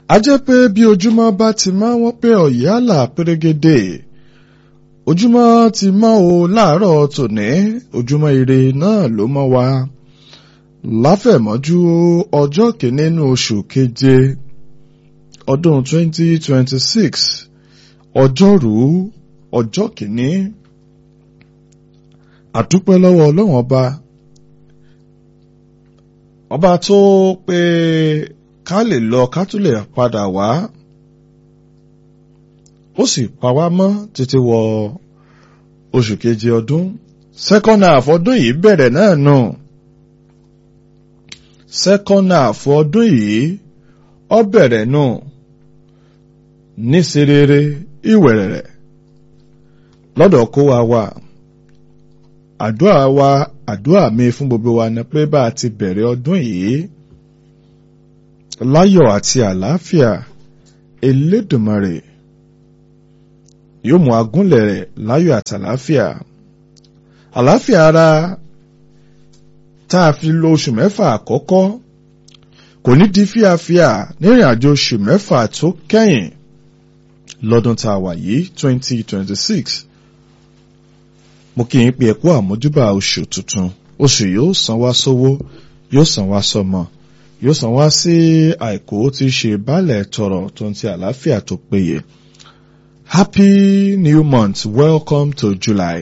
a jẹ́ pé bí ojúmọ́ bá ti máa wọ́n pé ọ̀yálà pérégedé ojúmọ́ ti mọ́ o láàárọ̀ tòní ojúmọ́ ire náà ló mọ́ wa láfẹ̀mọ́jú ọjọ́ kìíní nínú oṣù keje ọdún 2026 ọjọ́rú ọjọ́ kìíní àdúpẹ́ lọ́wọ́ ọlọ́run ọba ọba tó pé ká lè lọ ká tún lè padà wá ó sì pa wá mọ́ títí wọ oṣù keje ọdún second half ọdún yìí bẹ̀rẹ̀ náà nù second half ọdún yìí ó bẹ̀rẹ̀ nù ní serere ìwẹ̀rẹ̀rẹ̀ lọ́dọ̀ kó wa wà àdúrà wa àdúrà mi fún gbogbo wa ni pé bá a ti bẹ̀rẹ̀ ọdún yìí láyọ̀ àti àlàáfíà Elédùmarè yóò mú agúnlẹ̀ rẹ̀ láyọ̀ àti àlàáfíà àlàáfíà ara tá a fi lo oṣù mẹ́fà àkọ́kọ́ kò ní di fíafíà nírìn àjò oṣù mẹ́fà tó kẹ́yìn lọ́dún tá a wà yìí 2026 mo kí yín pé ẹ kú àmójúbà oṣù tuntun oṣù yóò san wá sówó yóò san wá sọmọ yóò san wá sí àìkú tí í ṣe baálẹ̀ tọrọ tó ń ti àlàáfíà tó péye happy new month welcome to July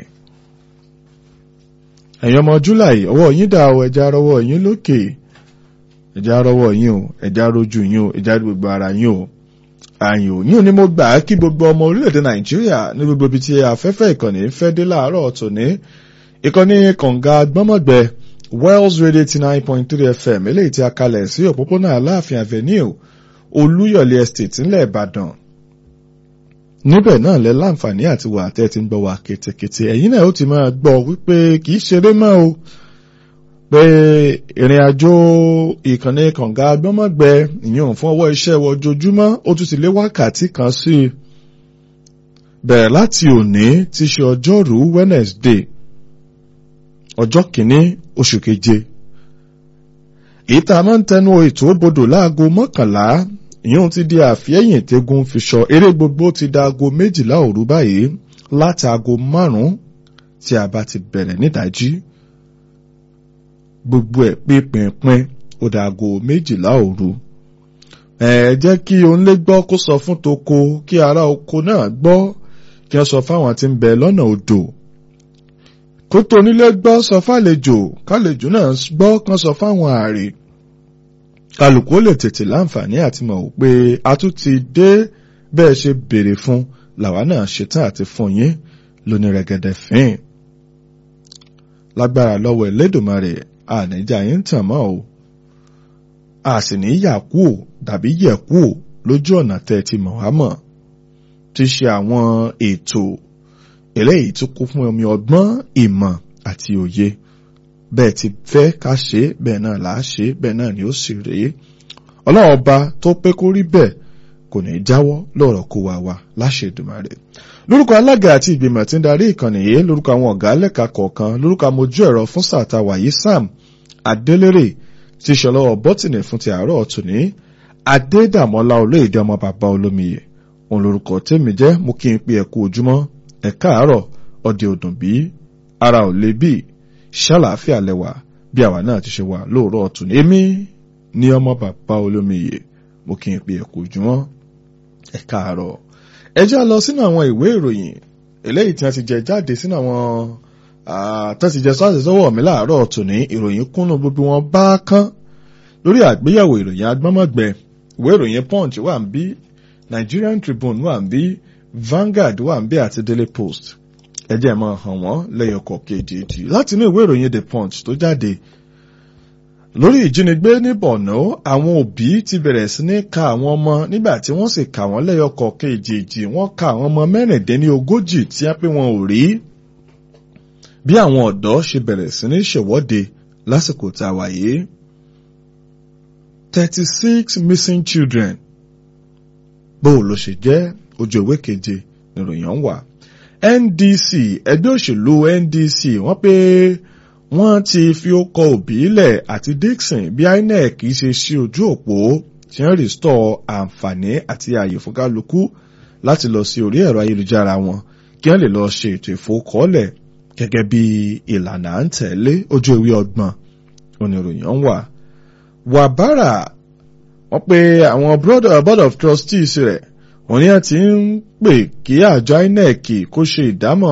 ẹ̀yin ọmọ July ọwọ́ yín dà o ẹja rọwọ́ yín lókè ẹja rọwọ́ yín o ẹja rojú yín o ẹja gbogbo ara yín o àyìn ò yín ò ní mo gbà á kí gbogbo ọmọ orílẹ̀-èdè Nàìjíríà ní gbogbo ibi tí afẹ́fẹ́ ìkànnì fẹ́ dé láàárọ̀ tòní ìkànnì kànga gbọ́mọ̀gbẹ́ Wells Radio eighty nine point three FM eléyìí tí a kalẹ̀ sí òpópónà Aláàfin Avenue Olúyọ̀lé Estate ńlẹ̀ Ìbàdàn níbẹ̀ náà lẹ láǹfààní àti wà tẹ́ ti ń gbọ́ wa kétékété ẹ̀yin náà ó ti máa gbọ́ wípé kì í ṣeré mọ́ o pé ìrìn àjò ìkànnì kànga gbọ́mọ̀gbẹ́ ìyẹn fún ọwọ́ iṣẹ́ wọ ojoojúmọ́ ó tún ti lé wákàtí kan sí i bẹ̀rẹ̀ láti òní tí ṣe ọjọ́rú Wednesday ọjọ́ kìíní oṣù keje èyí tá a máa ń tẹnu ètò bodò láago mọ́kànlá ìyóhun ti di àfihẹ́yìn tẹ́gun fi sọ eré gbogbo ti da aago méjìlá òru báyìí láti aago márùn-ún tí a bá ti bẹ̀rẹ̀ nídàájí gbogbo ẹ̀ pínpín ó da aago méjìlá òru ẹ jẹ́ kí onílé gbọ́ kó sọ fún toko kí ará oko náà gbọ́ kí wọ́n sọ fáwọn tí ń bẹ lọ́nà odò kó tó onílé gbọ́ sọ fàlejò kálejò náà gbọ́ kán sọ fáwọn ààrẹ kálukú lè tètè láǹfààní àti mọ̀ pé a tún ti dé bẹ́ẹ̀ ṣe béèrè fún làwa náà ṣetán àti fún yín lóní rẹ̀gẹ̀dẹ̀ fín. lágbára lọ́wọ́ Ẹlẹ́dùmarè àníjà yín tàn mọ́ o a sì ní yà kú ò dàbí yẹ̀ kú ò lójú ọ̀nà tẹ́ ti mọ̀ wá mọ̀ ti ṣe àwọn ètò eléyìí tó kún fún omi ọgbọ́n ìmọ̀ àti òye bẹ́ẹ̀ ti fẹ́ ká ṣe bẹ́ẹ̀ náà là á ṣe bẹ́ẹ̀ náà ni ó sì rèé ọlọ́run ọba tó pé kó rí bẹ́ẹ̀ kò ní í jáwọ́ lọ́rọ̀ kó wa wá láṣẹ Èdùmàrè lórúkọ alága àti ìgbìmọ̀ tí ń darí ìkànnì yìí lórúkọ àwọn ọ̀gá lẹ́ka kọ̀ọ̀kan lórúkọ amójú ẹ̀rọ fún sàtà wàyí Sam Adélérè ti ṣọlọ́wọ́ bọ́tìnì fún ti àárọ̀ tòní Adédàmọ́lá olóyèdè ọmọ bàbá olómiyè òun lórúkọ tèmi jẹ́ mú kí n pe ẹ̀kú ojúmọ́ ẹ káàárọ̀ ọdẹ òdùn bí ara ò lè bí ṣàlàáfíà lẹwà bí àwa náà ti ṣe wà lóòrọ̀ ọ̀tún èmi ní ọmọ bàbá olómiyè mo kí n pe ẹ̀kú ojúmọ́ ẹ káàárọ̀ ẹ já lọ sínú àwọn ìwé ìròyìn eléyìí tí wọ́n ti jẹ jáde sínú àwọn tó ti jẹ sọ́ọ̀sì sọ́wọ́ mi láàárọ̀ ọ̀tún ní ìròyìn kúnnú gbogbo wọn bá kán lórí àgbéyẹ̀wò ìròyìn agbọ́mọ̀gbẹ ìwé ìròyìn punch wà ń bí Nigerian Tribune wà ń bí Vanguard wà ń bí àti Daily Post ẹjẹ́ máa hàn wọ́n lẹ́yọkọ̀ kejì láti inú ìwé ìròyìn The Punch tó jáde lórí ìjínigbé ní Borno àwọn òbí ti bẹ̀rẹ̀ sí ní ka àwọn ọmọ nígbà tí wọ́n sì kà wọ́n lẹ́yọkọ̀ kejì wọ́n ka àwọn ọmọ mẹ́rìndínlógójì tí a pé wọn ò rí bí àwọn ọ̀dọ́ ṣe bẹ̀rẹ̀ sí ní ṣèwọ́de lásìkò tá a wà yìí thirty six missing children bó ló ṣe jẹ́ ojú ìwé keje nìròyìn ń wà. NDC ẹgbẹ́ òṣèlú NDC wọ́n pé wọ́n ti fi ókọ òbí lẹ̀ àti Dixon bí INEC ṣe ṣí ojú òpó tí wọ́n rìstọ̀ àǹfààní àti ààyè fún kálukú láti lọ sí orí ẹ̀rọ ayélujára wọn kí wọ́n lè lọ ṣe ètò ìfowókọ́lẹ̀ gẹ́gẹ́ bí ìlànà à ń tẹ̀lé ojú ewé ọgbọ̀n oníròyìn ń wà. wàbárà wọ́n pe àwọn board of trustees rẹ̀ wọ́n ní àti ń pè kí àjọ INEC kó ṣe ìdámọ̀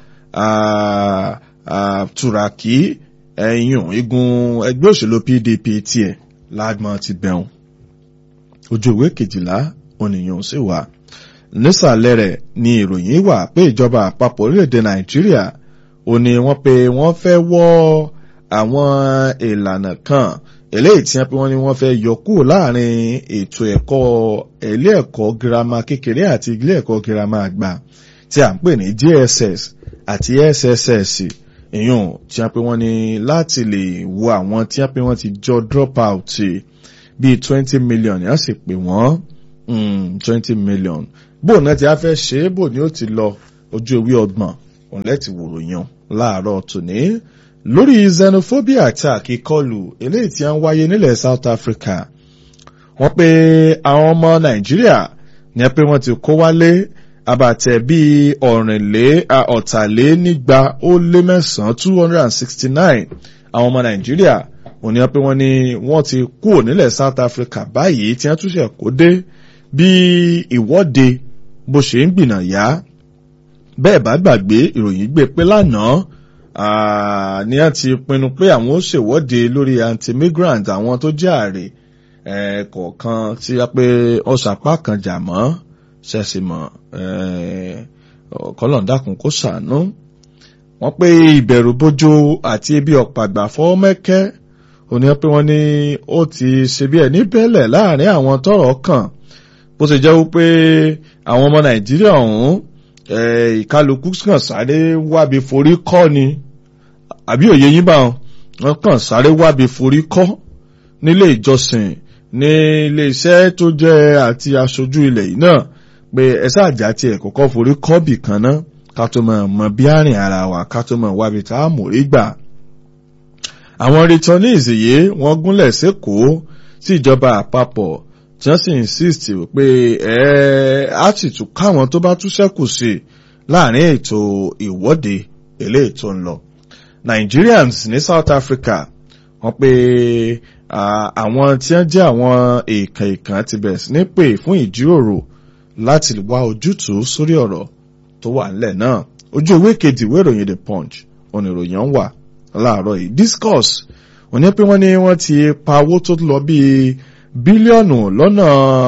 tùràkì ẹ̀yùn igun ẹgbẹ́ òṣèlú PDP tiẹ̀ lágbọ́n ti bẹ̀rùn ojú ìwé kejìlá oníyàn sì wà nísàlẹ̀ rẹ̀ ni ìròyìn wà pé ìjọba àpapọ̀ orílẹ̀-èdè Nàìjíríà ó ní wọ́n pé wọ́n fẹ́ wọ́ àwọn ìlànà kan eléyìí tí wọ́n pé wọ́n ní wọ́n fẹ́ yọ kúrò láàrin ètò ẹ̀kọ́ ilé ẹ̀kọ́ girama kékeré àti ilé ẹ̀kọ́ girama àgbà tí à ń pè ní JSS àti SSS ìyún tí wọ́n pé wọ́n ní láti lè wo àwọn tí wọ́n pé wọ́n ti jọ drop out bíi twenty million yẹn sì pè wọ́n twenty million bóun náà ti á fẹ́ ṣe é bò ní ó ti lọ ojú ewé ọgbọ̀n òun lẹ́tì wòrò yan láàárọ̀ tòní lórí xenophobia attack ìkọlù eléyìí tí a ń wáyé nílẹ̀ South Africa wọ́n pé àwọn ọmọ Nàìjíríà ní pé wọ́n ti kó wálé àbàtẹ̀ bíi ọ̀rìnlé ọ̀tàlénígba ó lé mẹ́sàn-án two hundred and sixty nine àwọn ọmọ Nàìjíríà òun ni wọ́n pé wọ́n ní wọ́n ti kúrò nílẹ̀ South Africa báyìí tí wọ́n tún ṣe kó dé bí ìwọ́de bó ṣe ń gbìnà yá bẹ́ẹ̀ bá gbàgbé ìròyìn gbé pé lánàá ni a ti pinnu pé àwọn ó ṣèwọ́de lórí anti-migrant àwọn tó jẹ́ ààrẹ kọ̀ọ̀kan tí a pé ọ̀sàpá kan jà mọ́ ṣẹ̀ṣìmọ̀ kọ́lọ̀ndàkùn kó ṣàánú wọ́n pé ìbẹ̀rù bójó àti ebi ọ̀pàgbà fọ́mẹ́kẹ́ òní pé wọ́n ní ó ti ṣe bí ẹni bẹ́lẹ̀ láàrin àwọn tọ́rọ̀ kàn bó ṣe jẹ́ wípé àwọn ọmọ Nàìjíríà ọ̀hún ìkálukú kàn sáré wábi forí kọ́ ni àbí òye yín bá wọn kàn sáré wábi forí kọ́ nílé ìjọsìn ní ilé iṣẹ́ tó jẹ́ àti aṣojú ilẹ̀ yìí náà pé ẹsẹ̀ àjà tiẹ̀ kọ́kọ́ forí kọ́ bì kan náà ká tó mọ̀ mọ̀ bí àrìn ara wa ká tó mọ̀ wábi tá a mórí gbà. àwọn returnees yìí wọ́n gúnlẹ̀ sékòó sí ìjọba àpapọ̀ tí wọ́n sì insist pé ẹ á sì tún káwọn tó bá tún ṣẹ́kù sí láàrin ètò ìwọ́de eléyìí tó ń lọ. Nigerians ní South Africa wọ́n pé àwọn tí wọ́n jẹ́ àwọn èèkàn èèkàn ti bẹ̀rẹ̀ sí ní pè fún ìjíròrò láti wá ojútùú sórí ọ̀rọ̀ tó wà nílẹ̀ náà ojú ewé kejì ìwé ìròyìn The Punch oníròyìn wà láàárọ̀ yìí discourse wọ́n ní pé wọ́n ní wọ́n ti pa owó tó lọ bíi bílíọ̀nù lọ́nà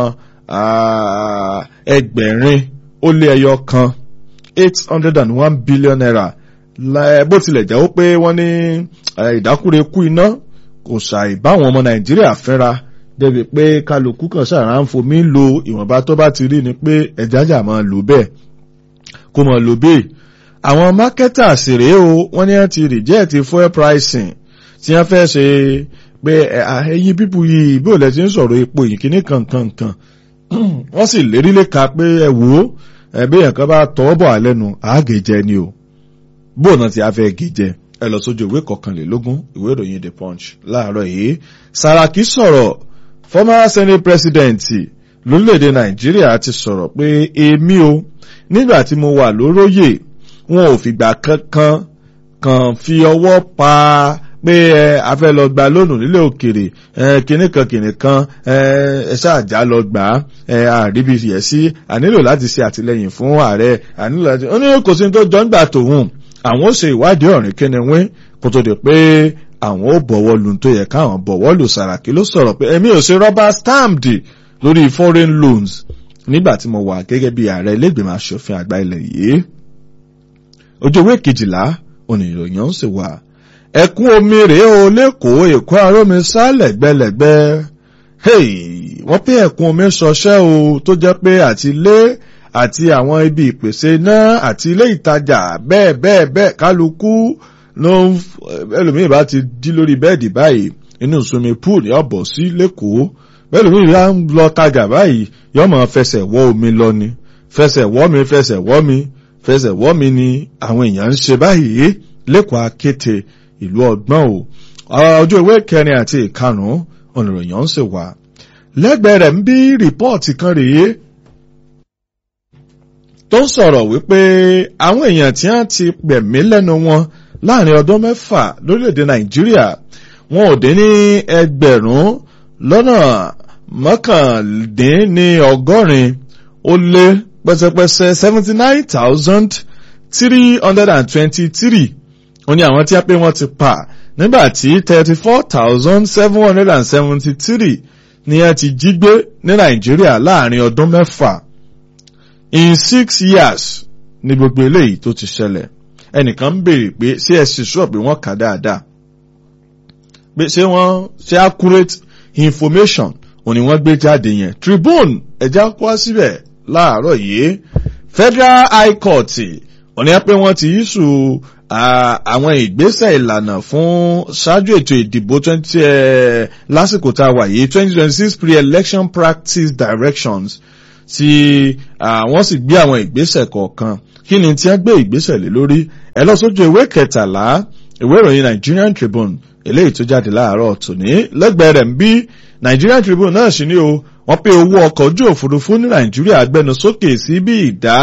ẹgbẹ̀rin ó lé ẹyọ kan eight hundred and one billion naira bó tilẹ̀ jẹ́ ó pé wọ́n ní ìdákúrekú iná kò ṣàì báwọn ọmọ nàìjíríà fẹ́ra débi pé kálukú kan ṣàrà ń fomi lo ìwọ̀nba tó bá ti rí ni pé ẹ̀jájà máa lò bẹ́ẹ̀ kó máa lò bẹ́ẹ̀ àwọn marketers rèé o wọ́n ní wọ́n ti reject fuel pricing tí wọ́n fẹ́ ṣe pé ẹ̀yin pípù yìí bí ò lẹ́ ti ń sọ̀rọ̀ epo yìí kíní kankankan wọ́n sì lérí léka pé ẹ wò ó ẹ̀bí yẹn kan bá tọ́ bọ̀ àlẹ́nu àágèjẹ ni o bóun náà ti á fẹ́ gèjẹ ẹ lọ sójú ìwé kọkànlélógún ìwé ìròyìn the punch láàárọ̀ yìí Saraki sọ̀rọ̀ former senate president lórílẹ̀‐èdè Nàìjíríà ti sọ̀rọ̀ pé èmi o nígbà tí mo wà lóróyè wọn ò fìgbà kankan kan fi ọwọ́ pa pé ẹ a fẹ́ lọ gba lónù nílé òkèrè ẹ kìnnì kan kìnnì kan ẹ ẹ ṣáàjá lọ gbà á ẹ àríbi yẹ sí a nílò láti ṣe àtìlẹyìn fún ààrẹ a nílò láti ó ní kò sí tó jọ ń gbà tòun àwọn ó ṣe ìwádìí ọ̀rìn kẹ́niwín kó tó di pé àwọn ó bọ̀wọ́ lu tó yẹ káwọn bọ̀wọ́ lù Sàràkí ló sọ̀rọ̀ pé èmi ò ṣe rọ́bà stamped lórí foreign loans nígbà tí mo wà gẹ́gẹ́ bí ààrẹ ilégbèmọ̀ aṣòfin àgbà ilẹ̀ yìí ojú ewé kejìlá oníròyìn ń sì wà ẹ̀kún omi rèé o lẹ́kọ̀ọ́ èkó arómi sálẹ̀gbẹ́lẹ̀gbẹ́ wọ́n pé ẹ̀kún omi ṣọṣẹ́ o tó jẹ́ pé àti ilé àti àwọn ibi ìpèsè iná àti ilé ìtajà bẹ́ẹ̀ bẹ́ẹ̀ bẹ́ẹ̀ kálukú ló ń ẹlòmíì bá ti dí lórí bẹ́ẹ̀dì báyìí inú swimming pool yóò bọ̀ sí lẹ́kọ̀ọ́ ẹlòmíì bá ń lọ tajà báyìí yóò máa fẹsẹ̀ wọ́ omi lọ ni fẹsẹ̀ wọ́ mi fẹsẹ̀ wọ́ mi fẹsẹ̀ wọ́ mi ni àwọn èèyàn ń ṣe báyìí lẹ́kọ̀ọ́ akéte ìlú ọgbọ́n o ọjọ́ ìwé kẹrin àti ìkarùn-ún oníròyìn ń sì wà lẹ́gbẹ̀ẹ́ rẹ̀ ń bí rìpọ́ọ̀tì kan rèé tó ń sọ̀rọ̀ wípé àwọn èèyàn tí wọ́n ti gbẹ̀mí lẹ́nu wọn láàrin ọdún mẹ́fà lórílẹ̀‐èdè nàìjíríà wọn ò dín ní ẹgbẹ̀rún lọ́nà mọ́kàndínní ọgọ́rin ó lé pẹ́sẹ́pẹ́sẹ́ seventy nine thousand three hundred and twenty three ó ní àwọn tí wọ́n pé wọ́n ti pa nígbà tí thirty four thousand seven hundred and seventy three ni wọ́n ti jí gbé ní nàìjíríà láàrin ọdún mẹ́fà in six years ni gbogbo eléyìí tó ti ṣẹlẹ̀ ẹnìkan ń béèrè pé ṣé ẹ sì sọ pé wọ́n kà dáadáa pé ṣé wọ́n ṣe accurate information òní wọ́n gbé jáde yẹn Tribune ẹ̀já kó síbẹ̀ láàárọ̀ yìí Federal High Court òní pé wọ́n ti yíṣù àwọn ìgbésẹ̀ ìlànà fún ṣáájú ètò ìdìbò twenty lásìkò tá a wà yìí twenty twenty six pre-election practice directions tí wọ́n sì gbé àwọn ìgbésẹ̀ kọ̀ọ̀kan kí ni tí wọ́n gbé ìgbésẹ̀ lé lórí ẹ lọ sójú ìwé kẹtàlá ìwé ìròyìn Nigerian Tribune eléyìí tó jáde láàárọ̀ tòní lẹ́gbẹ̀ẹ́ rẹ̀ ń bí Nigerian Tribune náà sì ní o wọ́n pé owó ọkọ̀ ojú òfurufú ní Nàìjíríà gbẹnu sókè sí bí ìdá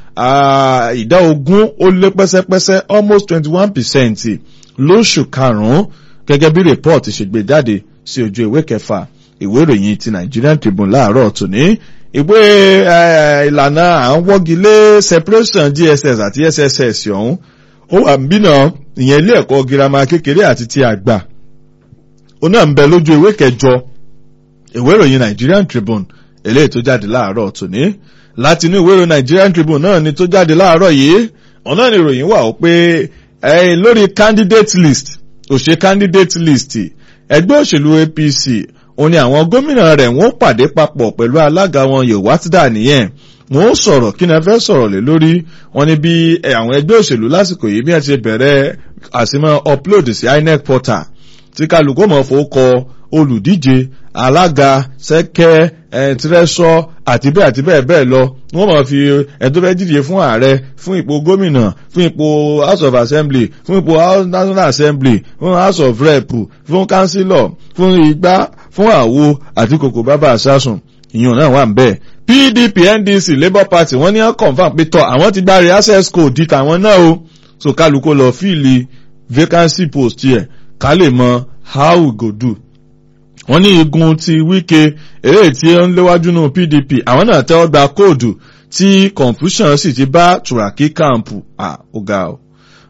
ìdá ogún ó lé pẹ́sẹ́pẹ́sẹ́ almost twenty one percent lóṣù karùn-ún gẹ́gẹ́ bí report ṣe gbé jáde sí ojú ìwé kẹfà ìwé ìròyìn ti Nigerian Tribune láàárọ̀ tòní ìwé ìlànà à ń wọ́gilé separation DSS àti SSS ọ̀hún ó wà nbínà ìyẹn ilé ẹ̀kọ́ girama kékeré àti ti àgbà ó náà ń bẹ lójú ìwé kẹjọ ìwé ìròyìn Nigerian Tribune eléyìí tó jáde láàárọ̀ tòní láti inú ìwé ìròyìn Nigerian Tribune náà ni tó jáde láàárọ̀ yìí ọ̀nà ni ìròyìn wà ó pé lórí candidate list òṣè candidate list ẹgbẹ́ òṣèlú APC òun ni àwọn gómìnà rẹ̀ wọ́n pàdé papọ̀ pẹ̀lú alága wọn Yewatida nìyẹn wọ́n sọ̀rọ̀ kí ni a fẹ́ sọ̀rọ̀ lé lórí wọn ni bí àwọn ẹgbẹ́ òṣèlú lásìkò yìí bí wọ́n ti bẹ̀rẹ̀ àsìmọ́ upload sí INEC portal tí kálukú mọ̀ fowókọ olùdíje alága sẹ́kẹ́ tírẹ́sọ́ àti bẹ́ẹ̀ àti bẹ́ẹ̀ bẹ́ẹ̀ lọ wọ́n máa fi ẹni tó fẹ́ díje fún ààrẹ fún ipò gómìnà fún ipò house of assembly fún ipò national assembly fún house of rep fún councillor fún igbá fún àwo àti kòkò bàbá àṣàsùn ìyẹn náà wà ń bẹ́ẹ̀ PDP NDC Labour Party wọ́n ní confam pé tọ́ àwọn ti gba access code di tàwọn náà o so kálukú lọ fíìlì vacancy post yẹ ká lè mọ how we go do wọ́n ní igun ti Wike eré tí ó ń léwájú nù PDP àwọn náà tẹ́wọ́ gba kóòdù tí confusion sì ti bá Turaki camp à ọ̀gá o.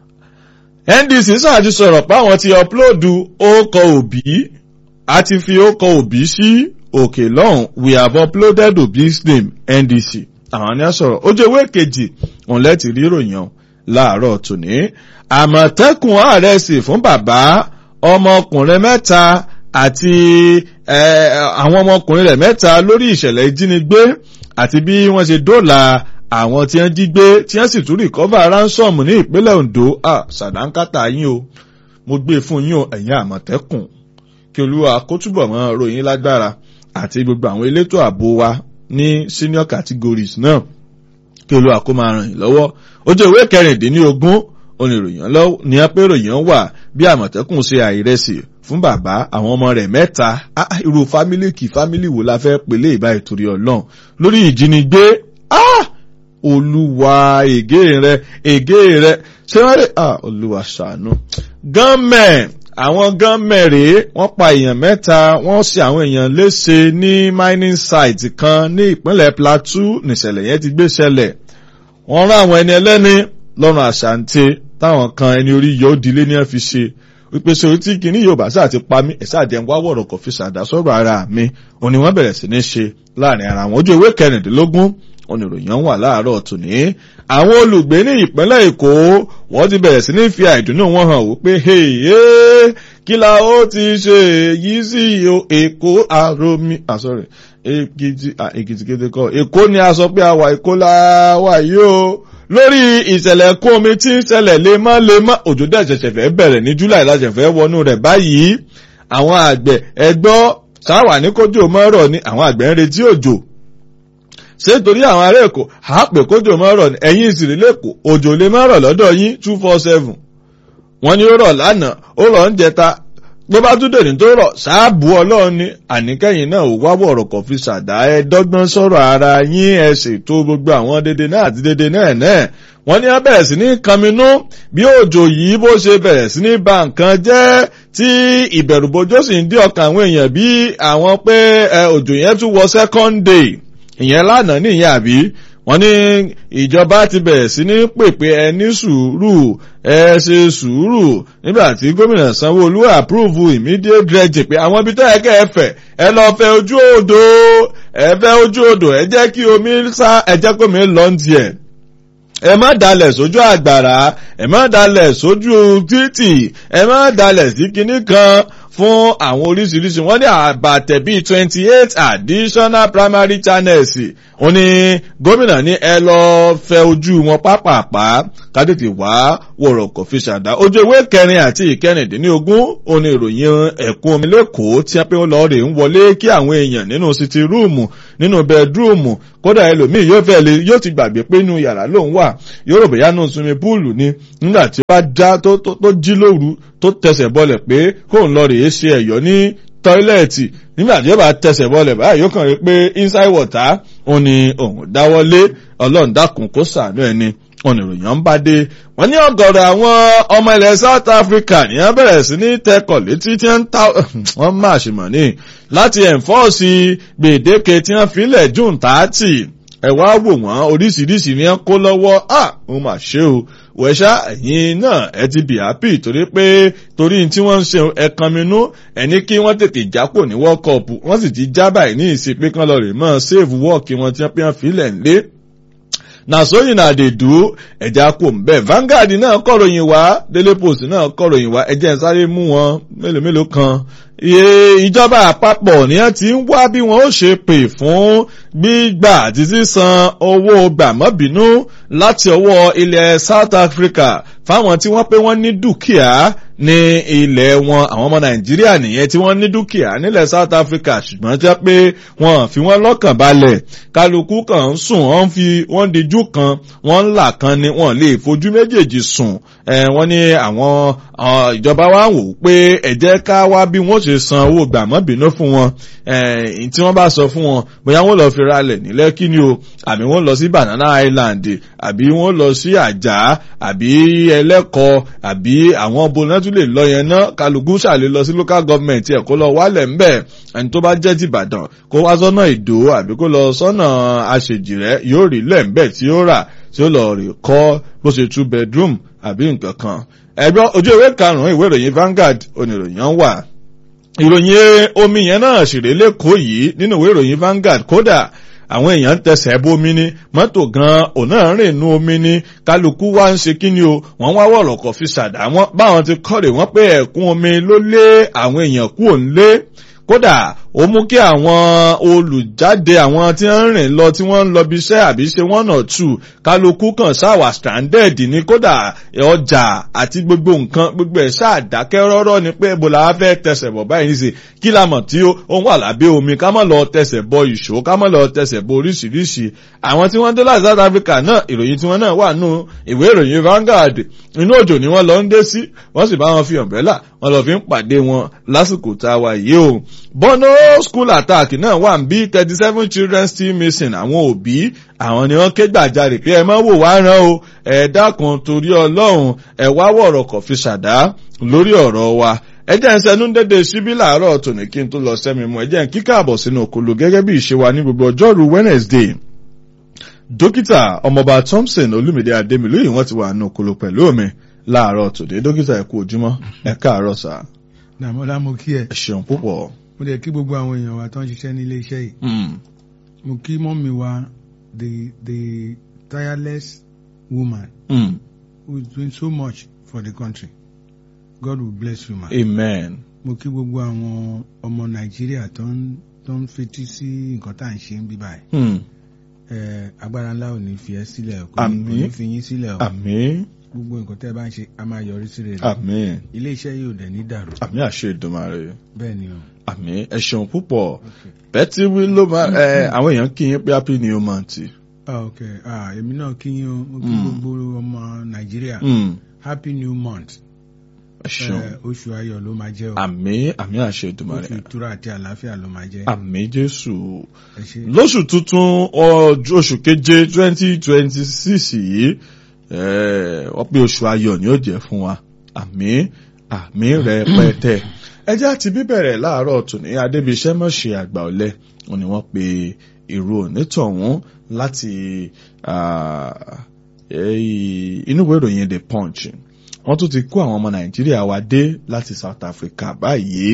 NDC sáà ti sọ̀rọ̀ pé àwọn ti ọ̀pulóòdù ókọ òbí àti fi ókọ òbí sí òkè lọ́hùn we have uploaded Obi's name NDC àwọn ni a sọ̀rọ̀ ojú ewé kejì òun lẹ́tì rí ìròyìn láàárọ̀ tòní àmọ̀tẹ́kùn ààrẹ sì fún bàbá ọmọkùnrin mẹ́ta àti àwọn ọmọkùnrin rẹ̀ mẹ́ta lórí ìṣẹ̀lẹ̀ ìjínigbé àti bí wọ́n ṣe dóòlà àwọn tí wọ́n jí gbé tí wọ́n sì tún rìkọ́bà ransom ní ìpínlẹ̀ Ondo ṣàdánkátà yín o mo gbé fún yín o ẹ̀yin àmọ̀tẹ́kùn kí olúwa kó túbọ̀ mọ́ ròyìn lágbára àti gbogbo àwọn elétò ààbò wa ní senior categories náà kí olúwa kó máa ràn yín lọ́wọ́ ojú ìwé kẹrìndínlógún oníròyìn lọ ní apéròyìn wà bí àmọ̀tẹ́kùn ṣe àìrẹsì fún bàbá àwọn ọmọ rẹ̀ mẹ́ta irú fámílì kì fámílì wo la fẹ́ pèlè ìbá ìtòrí ọlọ́run lórí ìjínigbé olúwa ègé rẹ ègé rẹ ṣé wọ́n rẹ̀ olúwa ṣàánú. gánmẹ̀ àwọn gánmẹ̀ rèé wọ́n pa èèyàn mẹ́ta wọ́n ṣe àwọn èèyàn léṣe ní mining site kan ní ìpínlẹ̀ Plateau nìṣẹ̀lẹ̀ yẹn ti gbé ṣẹlẹ̀ wọ́n rán àwọn ẹni ẹlẹ́ni lọ́rùn àṣàǹtẹ̀ táwọn kan ẹni orí yóò dilé ní ẹ fi ṣe wípé ṣe orí tí kìíní yóò bá sáà ti pa mí ẹ̀sà àjẹm wá wọ̀rọ̀ kò fi ṣàdá sọ̀rọ̀ ara mi òní wọ́n bẹ̀rẹ̀ sí ní ṣe láàrin ara wọn ojú ìwé kẹrìndínlógún oníròyìn wà láàárọ̀ tòní. àwọn olùgbé ní ìpínlẹ̀ èkó wọ́n ti bẹ̀rẹ̀ sí ní fi àìdùnnú wọn hàn wípé kí la ó ti ṣe èyí sí èkó àròmí àsọ̀rẹ̀ èkìtì kété kọ́ èkó ni a sọ pé a wà èkó la wà yìí o lórí ìṣẹ̀lẹ̀ kún omi tí ń ṣẹlẹ̀ lemọ́lemọ́ òjò dẹ̀ ṣẹ̀ṣẹ̀ fẹ́ bẹ̀rẹ̀ ní july láṣẹ̀ fẹ́ wọnú rẹ̀ báyìí àwọn àgbẹ̀ ẹgbọ́ sáwà ní kójò mọ́rọ̀ ni àwọn àgbẹ̀ ń retí òjò ṣé torí àwọn ará èkó àápè kójò mọ́rọ̀ ni ẹ̀yìn ìsìrí lẹ́kọ̀ọ́ òjò lè mọ́rọ̀ lọ́dọ̀ yín two four seven wọ́n ní ó rọ̀ lánàá ó rọ̀ ń jẹta bó bá tún dèrè tó rọ̀ ṣáàbù ọlọ́run ni àníkẹ́yìn náà ò wá wọ̀rọ̀ kọ̀ fi ṣàdá ẹ dọ́gbọ́n sọ̀rọ̀ ara yín ẹ ṣètò gbogbo àwọn dédé náà àti dédé náà náà wọ́n ní wọ́n bẹ̀rẹ̀ sí ní kanminú bí òjò yìí bó ṣe bẹ̀rẹ̀ sí ní ba nǹkan jẹ́ tí ìbẹ̀rùbojo sì ń dí ọkàn àwọn èèyàn bí àwọn pé òjò yẹn tún wọ second day ìyẹn lánàá nìyẹn àbí wọ́n ní ìjọba ti bẹ̀rẹ̀ sí ní pèpè ẹ ní sùúrù ẹ ṣe sùúrù nígbà tí gómìnà sanwó-olú approve immediate dredging pé àwọn ibi tó yẹ kẹ́ ẹ fẹ̀ ẹ lọ fẹ̀ ojú odò ẹ fẹ̀ ojú odò ẹ jẹ́ kí omi sá ẹ jẹ́ kí omi lọ ń tiẹ̀ ẹ má dalẹ̀ sójú àgbàrá ẹ má dalẹ̀ sójú títì ẹ má dalẹ̀ sí kinní kan fún àwọn oríṣiríṣi wọ́n ní àbàtẹ̀ bíi twenty eight additional primary channels ó ní gómìnà ní ẹ lọ fẹ ojú wọn pápápá kádìtì wá wọ̀rọ̀ kò fi ṣàdá ojú ewé kẹrin àti ìkẹrìndínlógún ó ní ìròyìn ẹ̀kún omi lẹ́kọ̀ọ́ tí wọ́n pé wọ́n lọ rè ń wọlé kí àwọn èèyàn nínú sitting room nínú bedroom kódà ẹlòmíì yóò fẹ́ lè yóò ti gbàgbé pé inú yàrá lòun wà yóò rò bóyá nù swimming pool ni nígbà tí ó bá já tó jí lóru tó tẹsẹ̀ bọlẹ̀ pé kóun lọ rèé ṣe ẹ̀yọ́ ní tọ́ílẹ̀tì nígbà tí ó bá tẹsẹ̀ bọlẹ̀ báyìí yóò kàn rí pé inside water òun ni òun dáwọ́lé ọlọ́run dákun kó sàánú ẹni oníròyìn ń bá dé wọ́n ní ọ̀gọ̀rọ̀ àwọn ọmọ ilẹ̀ South Africa ní wọ́n bẹ̀rẹ̀ sí ní tẹkọ̀ létí tí wọ́n ń ta wọ́n máa ṣe mọ̀ ní láti ẹ̀ǹfọ́ọ̀sì gbèdéke tí wọ́n filẹ̀ June thirty ẹ wá wò wọ́n oríṣiríṣi ni wọ́n kó lọ́wọ́ à ó mà ṣe o wẹ̀ṣá ẹ̀yin náà ẹ ti bì happy torí pé torí tí wọ́n ń ṣe ẹ̀kan minú ẹni kí wọ́n tètè jápò ní World Cup wọ́n sì ti já báyìí ní ìsìn pé kán lọ rè mọ́ save work wọn tí wọ́n pé wọ́n filẹ̀ ńlé na so yìí náà dè dúró ẹ̀já kò ń bẹ̀ Vanguard náà kọ̀ròyìn wá Daily Post náà kọ̀ròyìn wá ẹ̀jẹ̀ ń sáré mú wọn mélòó mélòó kan ìjọba àpapọ̀ ni wọ́n ti ń wá bí wọ́n ó ṣe pè fún gbígbà àti sísan owó gbàmọ́bínú láti ọwọ́ ilẹ̀ South Africa fáwọn tí wọ́n pé wọ́n ní dúkìá ní ilẹ̀ wọn àwọn ọmọ Nàìjíríà nìyẹn tí wọ́n ní dúkìá nílẹ̀ South Africa ṣùgbọ́n jẹ́ pé wọ́n fi wọ́n lọ́kàn balẹ̀ kálukú kan ń sùn wọ́n fi wọ́n dijú kan wọ́n ń là kan ni wọ́n lè fojú méjèèjì sùn wọ́n ní àwọn ìjọba wa ń wò pé ẹ jẹ́ ká wá bí wọ́n ṣe san owó gbàmọ́bínú fún wọn tí wọ́n bá sọ fún wọn bóyá wọ́n lọ fi ralẹ̀ ní Lẹ́kí ni o àbí wọ́n lọ sí Banana Island àbí wọ́n lọ sí Àjà àbí Ẹlẹ́kọ àbí àwọn bonà tún lè lọ yẹn náà kálukú ṣàlè lọ sí local government ẹ̀ kó lọ wálẹ̀ ńbẹ̀ ẹni tó bá jẹ́ ti Ìbàdàn kó wá sọ́nà Ìdó àbí kó lọ sọ́nà Àṣejìrẹ́ yóò rí lẹ́ńbẹ̀ tí ó rà tí ó lọ rè kọ́ bó ṣe two bedroom àbí nǹkan kan ẹgbẹ́ ojú ìwé karùn-ún ìwé ìròyìn Vanguard oníròyìn wà ìròyìn omi yẹn náà ṣèrè lẹ́kọ̀ọ́ yìí nínú ìwé ìròyìn Vanguard kódà àwọn èèyàn ń tẹsẹ̀ bómi ní mọ́tò gan òun náà rìn inú omi ní kálukú wá ń ṣe kí ni o wọ́n wá wọ̀rọ̀ kọ̀ fi ṣàdá wọn báwọn ti kọ́rè wọ́n pé ẹ̀kún omi ló lé àwọn èèyàn kú òun lé kódà ó mú kí àwọn olùjáde àwọn tí wọ́n ń rìn lọ tí wọ́n ń lọ bí iṣẹ́ àbí ṣe one or two kálukú kan ṣáwà stranded ní kódà ọjà àti gbogbo nǹkan gbogbo ẹ̀ ṣáàdákẹ́ rọ́rọ́ ni pé ibo la fẹ́ tẹsẹ̀ bọ̀ báyìí níṣe kí la mọ̀ tí ó wà lábẹ́ omi ká má lọ tẹsẹ̀ bọ ìṣó ká má lọ tẹsẹ̀ bọ oríṣiríṣi àwọn tí wọ́n dé láti South Africa náà ìròyìn tí wọ́n náà wà nù ìwé ìròyìn Vanguard inú òjò ni wọ́n lọ ń dé sí wọ́n sì bá wọn fi umbrella wọ́n lọ fi ń pàdé wọn lásìkò tá a wà yìí o Bono school attack náà wà ń bí thirty seven children still missing àwọn òbí àwọn ni wọ́n ké gbàjarè pé ẹ má wò wá rán o ẹ dákun torí Ọlọ́run ẹ wá wọ̀rọ̀ kọ̀ fi ṣàdá lórí ọ̀rọ̀ wa ẹ jẹ́ ń sẹ́nu dédé síbí làárọ̀ tòní kí n tó lọ sẹ́mi mu ẹ jẹ́ ń kíkà àbọ̀ sínú òkòlò gẹ́gẹ́ bí ìṣe wa ní gbogbo ọjọ́rú Wednesday dókítà ọmọọba Thompson Olúmídé Adémilóyè wọ́n ti wà nínú òkòlò pẹ̀lú mi láàárọ̀ tòde dókítà ẹ kú ojúmọ́ ẹ káàárọ̀ sà. dàmọ́lá mo kí ẹ. ẹ ṣeun púpọ̀. mo lè kí gbogbo àwọn èèyàn wa tó ń ṣiṣẹ́ ní ilé iṣẹ́ yìí. mo kí mọ́mí wa the the tireless woman. Mm. who is doing so much for the country. God will bless you ma. amen. mo kí gbogbo àwọn ọmọ nàìjíríà tó ń tó ń fetí sí nǹkan tá à ń ṣe ń bí báyìí. Mm. ẹ agbára ńlá ò ní fi ẹ́ sílẹ̀ kò ní kò Àmín. ní fi yín sílẹ̀ o. àmín gbogbo nǹkan tẹ́ ẹ bá ń ṣe a máa yọrí sí rere. àmín ilé iṣẹ́ yìí ò dẹ̀ ní dàrú. àmín àṣẹ Èdùmàrè bẹ́ẹ̀ ni o. àmín ẹ ṣeun púpọ̀ Okay. bẹ́tí wí ló máa ẹ àwọn èèyàn kí yín pé happy new month. Ah, ok ah, èmi náà kí yín o mo kí Mm. gbogbo ọmọ nàìjíríà Mm. happy new month ẹ ṣeun Eh, oṣù ayọ̀ ló máa jẹ́ o àmì àmì àṣẹ Èdùmàrè oṣù ìtura àti àlàáfíà ló máa jẹ́ àmì Jésù ẹ ṣé lóṣù tuntun ọjọ́ oṣù keje twenty twenty six yìí eh, wọ́n pé oṣù ayọ̀ ni ó jẹ́ fún wa àmì àmì rẹpẹtẹ ẹjẹ́ àti bíbẹ̀rẹ̀ láàárọ̀ tòní adébíṣẹ́ mọ̀ṣẹ́ àgbà ọ̀lẹ wọn ni wọ́n pe ìró onítọ̀hún láti ah, eh, inú ìwé ìròyìn the punch wọ́n tún ti kó àwọn ọmọ nàìjíríà wa dé láti south africa báyìí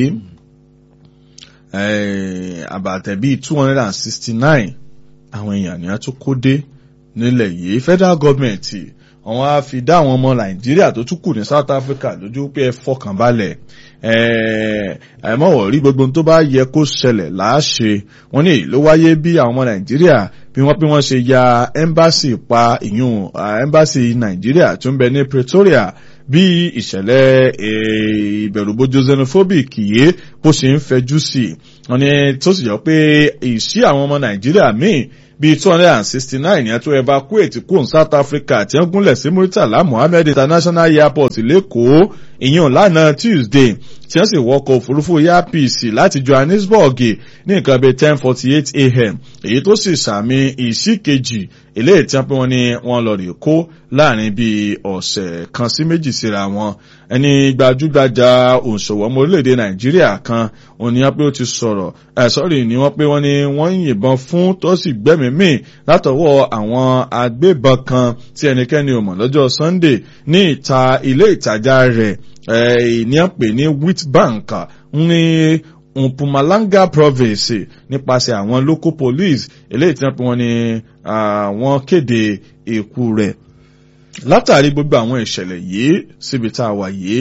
eh, àbàtẹ̀ bíi two hundred and sixty nine àwọn èèyàn ni a tún kó dé nílẹ̀ yìí federal government àwọn á fi dá àwọn ọmọ nàìjíríà tó tún kù ní south africa lójú pé ẹ fọkàn balẹ̀ àìmọ̀wọ̀ rí gbogbo ohun tó bá yẹ kó ṣẹlẹ̀ láàṣẹ wọn ní èyí ló wáyé bí àwọn ọmọ nàìjíríà bí wọ́n bí wọ́n ṣe ya embassy pa ìyún ah, embassy nàìjíríà tó ń bẹ ní pretoria bí ìṣẹ̀lẹ̀ eh, ìbẹ̀rùbojo xenophobic yìí bó ṣe ń fẹjú sí i wọ́n ní tó sì yọ pé ìṣí àwọn ọmọ nàìjíríà míì bíi two hundred and sixty nine yẹn tó evacuate kúrò ní south africa tí wọ́n gúnlẹ̀ sí muritala mohammed international airport lẹ́kọ̀ọ́ ìyẹn lánàá tuesday tí wọ́n sì wọkọ̀ òfurufú airpeace láti johannesburg ní nǹkan bíi ten forty eight a.m. èyí tó sì sàmì ìsí kejì eléyìí tí wọ́n pé wọ́n ní wọ́n lọ rè kó láàrin bíi ọ̀sẹ̀ kan sí méjì síra wọn ẹni gbajúgbajà òǹṣòwò ọmọ orílẹ̀-èdè nàìjíríà kan òun ni wọ́n pé ó ti sọ̀rọ̀ ẹ̀ sọ́rí ni wọ́n pé wọ́n ní wọ́n ń yìnbọn fún tó sì gbẹ́mìí mì látọwọ́ àwọn agbébọn kan tí ẹnikẹ́ni ò mọ̀ lọ́jọ́ sunday ní ìta ilé ìtajà rẹ̀ ẹ̀ ní àpè ní witbank ní mpumalanga province nípasẹ̀ àwọn local police eléyìí tí wọ́n pè wọ́n ní àwọn kéde ikú rẹ̀ látàrí gbogbo àwọn ìṣẹ̀lẹ̀ yìí síbi tá a wà yìí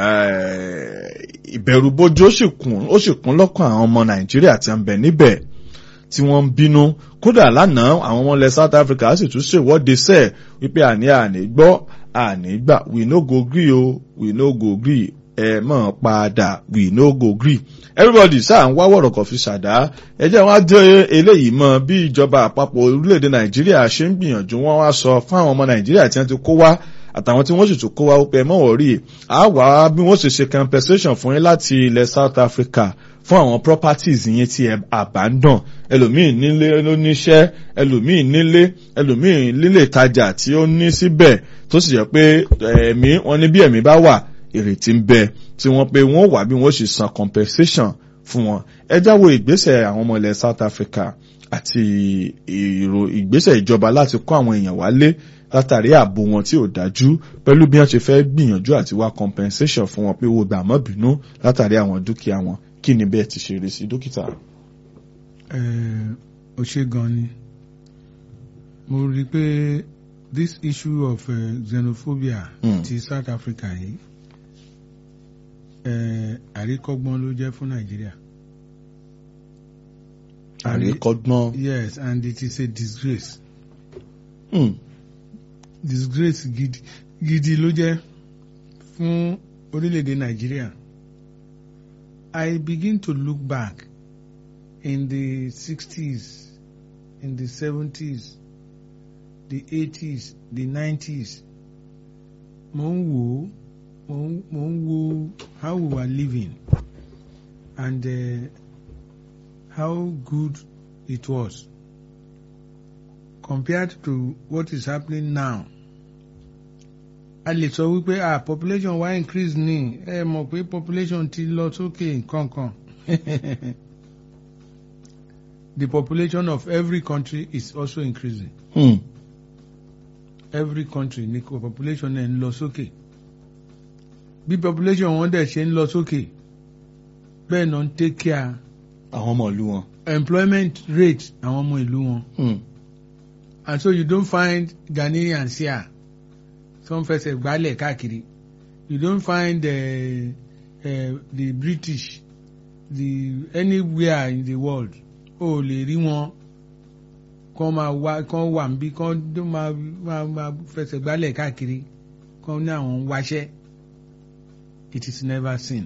ìbẹ̀rùbojo ó sì kún ó sì kún lọ́kàn àwọn ọmọ nàìjíríà tí ń bẹ níbẹ̀ tí wọ́n ń bínú kódà lánàá àwọn ọmọ ilẹ̀ south africa sì tún ṣèwọ́de sẹ́ẹ̀ wípé àní àní gbọ́ àní gbà we no go gree o we no go gree ẹ mọ̀ padà we no go gree everybody sáà ń wá wọ̀rọ̀kọ̀ fi ṣàdá ẹjẹ́ wọn á dé eléyìí mọ́ bí ìjọba àpapọ̀ orílẹ̀-èdè nàìjíríà ṣe ń gbìyànjú wọn wá sọ fún àwọn ọmọ nàìjíríà tí wọ́n ti kó wá àtàwọn tí wọ́n sì tún kó wá pé mọ́wọ́ rí a wá bí wọ́n ṣe ṣe compensation fún yín láti ilẹ̀ south africa fún àwọn properties yẹn tí ẹ abandon ẹlòmíì nílé ló níṣẹ́ ẹlòmíì nílé ẹlòmíì nílé ìtajà tí ó ní síbẹ̀ tó sì yẹ pé ẹ̀mí wọn ní bí ẹ̀mí bá wà ìrètí ń bẹ tí wọ́n pé wọ́n wà bí wọ́n ṣe san compensation fún wọn ẹ jáwọ́ ìgbésẹ̀ àwọn ọmọ ilẹ̀ south africa àti ìrò ìgbésẹ̀ ìjọba láti kó àwọn èèyàn wálé látàrí ààbò wọn tí ò dájú pẹ̀lú bí wọ́n ṣe fẹ́ gbìyànjú àti wá compensation fún wọn pé owó gbà mọ́ bínú látàrí àwọn dúkìá wọn kí ni bẹ́ẹ̀ ti ṣe rí sí dókítà. ó ṣe gan ni mo rí i pé this issue of uh, xenophobia Mm. ti south africa yìí eh, àríkọ́gbọ́n ló jẹ́ fún nàìjíríà. àríkọ́gbọ́n. yes and it is a disgrace Hmm. disgrace gidi gidi ló jẹ́ fún orílẹ̀-èdè nàìjíríà. I begin to look back in the sixties in the seventies the eighties the nineties mo ń wò ó mo ń mo ń wo how we were living and uh, how good it was compared to what is happening now a lè sọ wípé ah population wa increase ní ẹ mọ̀ pé population ti lọ sókè nǹkankan the population of every country is also increasing Hmm. every country ní kò population ẹ̀ ń lọ sókè bí population wọn dẹ̀ ṣe ń lọ sókè bẹ́ẹ̀ náà ń take care àwọn ọmọ ìlú wọn. employment rate àwọn ọmọ ìlú wọn Hmm. and so you don't find Ghanaians here tó ń fẹsẹ̀ gbálẹ̀ káàkiri you don't find uh, uh, the British the anywhere in the world o lè rí wọn kán máa wá kán wà níbí kán tó máa máa máa fẹsẹ̀ gbálẹ̀ káàkiri kán ní àwọn ń wáṣẹ́ it is never seen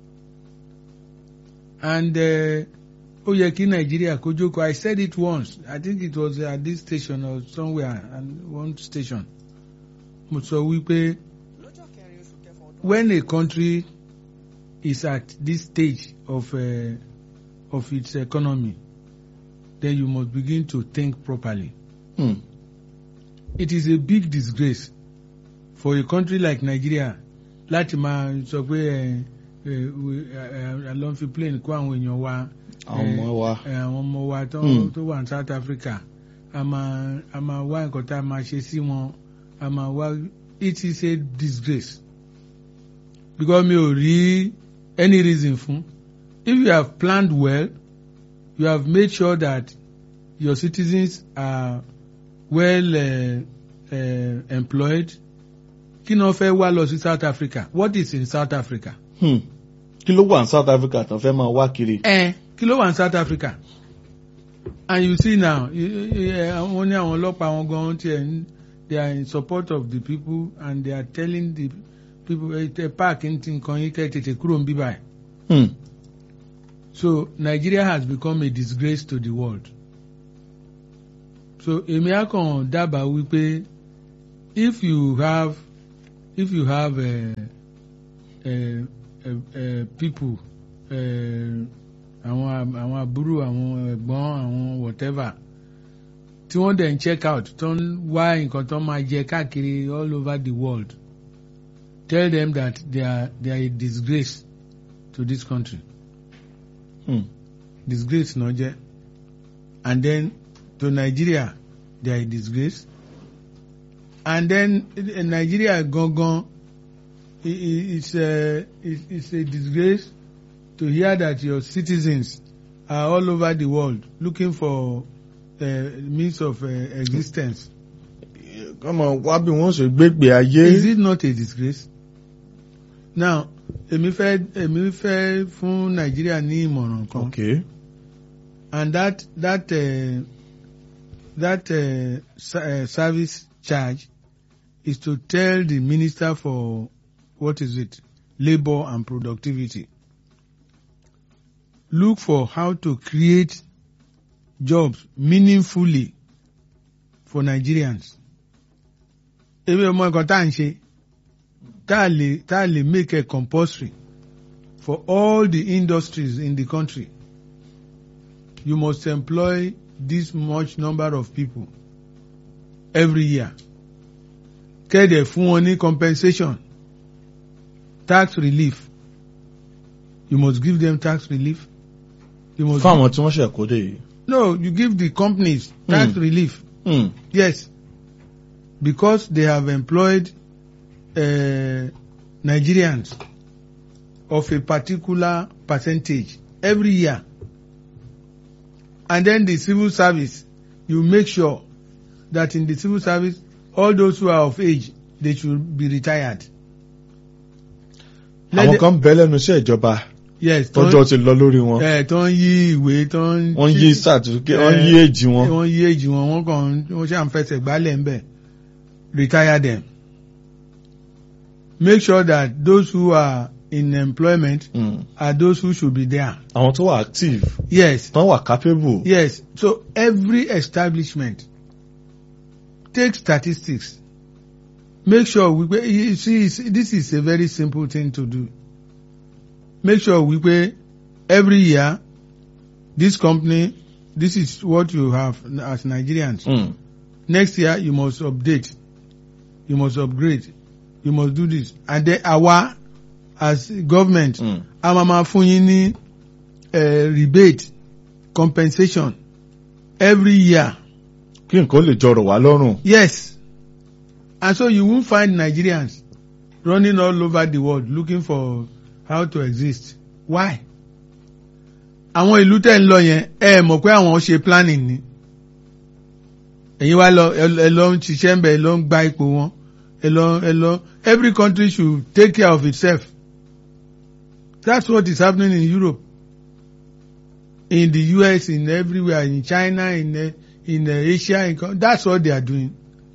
and uh, ó yẹ kí nàìjíríà kó jókòó i said it once i think it was at this station or somewhere and one station mo sọ wípé lọ́jọ́ kẹrin oṣù kẹfà ọdún when a country is at this stage of uh, of its economy, then you must begin to think properly. Hmm. It is a big disgrace for a country like Nigeria láti máa sọ pé ẹ ẹ ẹ lọ́n fi plane kó àwọn èèyàn wa àwọn ọmọ wa. ẹ, àwọn ọmọ wa tó Hmm. tó wà ní South Africa a máa a máa wá nǹkan tá a máa ṣe sí wọn a máa wá it is a disgrace because mi ò rí any reason fún if you have planned well you have made sure that your citizens are well uh, uh, employed kí ni wọ́n fẹ́ wá lọ sí South Africa what is in South Africa. Hmm. kí ló wà ní South Africa tán fẹ́ máa wá kiri. ẹ kí ló wà ní South Africa and you see now wọ́n ní àwọn ọlọ́pàá wọn gan tiẹ̀ ń they are in support of the people and they are telling the people ẹ tẹ park ń ti nǹkan yín kẹ́ tètè kúrò ń bí báyìí Hmm. so Nigeria has become a disgrace to the world so èmi á kàn dábàá wípé if you have if you have uh, uh, uh, uh, people uh, àwọn àwọn àbúrò àwọn ẹ̀gbọ́n àwọn whatever tí wọ́n dẹ̀ ń check out tó ń wá nǹkan tó máa jẹ káàkiri all over the world tell them that they are they are a disgrace to this country Hmm. disgrace náà jẹ́ and then to Nigeria they are a disgrace and then eh, Nigeria gangan i- i- it's a it's it's a disgrace to hear that your citizens are all over the world looking for uh, means of uh, existence. kọ́mọ wá bí wọ́n ṣe gbégbé ayé. Is it not a disgrace? Now, èmi fẹ́ èmi fẹ́ fún Nàìjíríà ní ìmọ̀ràn kan. okay. and that that uh, that uh, sa- uh, service charge is to tell the minister for what is it labor and productivity look for how to create jobs meaningfully for Nigerians ebi ọmọ nǹkan tá à ń ṣe tá a lè tá a lè make it compulsory for all the industries in the country you must employ this much number of people every year. Kéde fún wọn ní compensation, tax relief. You must give them tax relief. You must fáwọn tí wọ́n ṣẹ̀ kó dé yìí. no, you give the companies tax Hmm. relief. Hmm. Yes, because they have employed uh, Nigerians of a particular percentage every year. And then the civil service, you make sure that in the civil service, all those who are of age, they should be retired. Let àwọn the- kan bẹ lẹ́nu iṣẹ́ ìjọba yes, tó ń- tọ́jọ́ ti lọ lórí wọn. eh, tó ń yí ìwé tó ń wọ́n yí certificate wọ́n yí èjì wọn. wọ́n yí èjì wọn wọ́n kàn wọ́n ṣe à ń fẹsẹ̀ gbálẹ̀ ń bẹ̀ retire them make sure that those who are in employment Hmm. are those who should be there àwọn tó wà active yes tán wà capable. yes so every establishment take statistics make sure wípé you see it's- this is a very simple thing to do make sure wípé every year this company this is what you have as Nigerians Hmm. next year you must update you must upgrade you must do this and then àwa as government Hmm. a máa ma fún yín ní eh, rebate compensation every year kí nǹkan lè jọrọ̀ wá lọ́rùn. yes and so you won't find Nigerians running all over the world looking for how to exist why àwọn ìlú tẹ̀ ń lọ yẹn ẹ mọ̀ pé àwọn ṣe planning ni ẹ̀yin wá lọ ẹ lọ ń ṣiṣẹ́ ń bẹ̀ ẹ lọ ń gba ipò wọn ẹ lọ ẹ lọ every country should take care of itself that's what is happening in Europe in the US in everywhere in China in uh, in uh, Asia in, co- that's what they are doing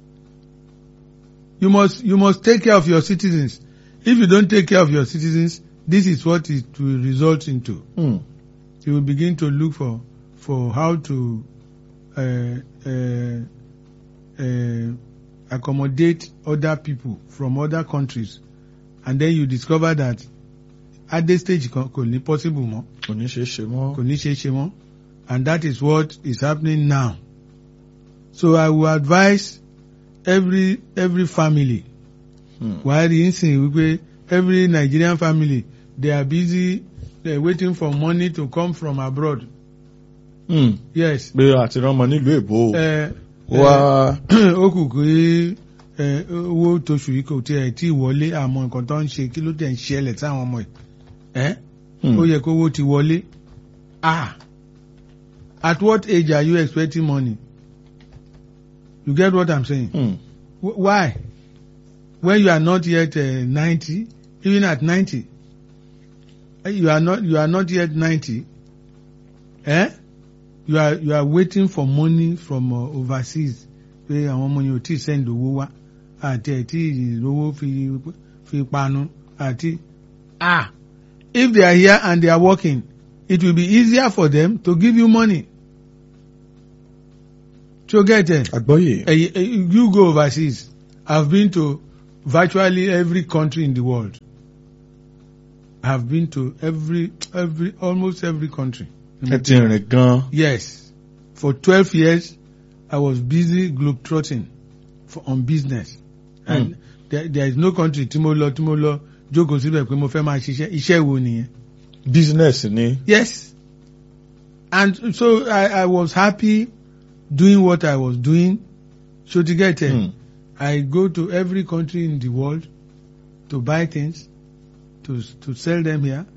you must you must take care of your citizens if you don't take care of your citizens this is what it will result into Hmm. you will begin to look for for how to uh, uh, uh, accommodate other people from other countries and then you discover that adé stage kan kò ní possible mọ́ kò ní ṣe é ṣe mọ́. kò ní ṣe é ṣe mọ́ and that is what is happening now so I will advise every every family Hmm. wàá rí nsìn wípé every Nigerian family they are busy they are waiting for money to come from abroad Hmm. yes pé àti ránmọ nílùú èbó ẹ wá ó kù pé ẹ, owó tóṣù yìí kò tiẹ̀ tí ì wọlé àmọ́ nǹkan tó ń ṣe kí ló dẹ̀ ń ṣẹlẹ̀ sáwọn ọmọ ẹ̀ ẹ́ Hmm. ó yẹ kó owó ti wọlé ah at what age are you expecting money you get what I'm saying Hmm. Wh- why when you are not yet uh, ninety even at ninety eh, you are not you are not yet ninety eh you are you are waiting for money from uh, overseas pé àwọn ọmọ yẹn ò tí ì send owó wá àti ẹ̀ tí ìrówó fi fi panu àti ah if they are here and they are working it will be easier for them to give you money so get it. àgbọ́yé. Eh, eh, you go overseas. I've been to virtually every country in the world. I've been to every, every, almost every country. ẹ ti rìn gan. Yes. For 12 years, I was busy globetrotting for, on business. And there, there is no country tí mo lọ tí mo lọ jókòó síbẹ̀ pé mo fẹ́ máa ṣiṣẹ́. Iṣẹ́ wo nìyẹn? business ni. Yes. And so I, I was happy doing what I was doing. So to get it. Hmm. I go to every country in the world to buy things, to to sell them here,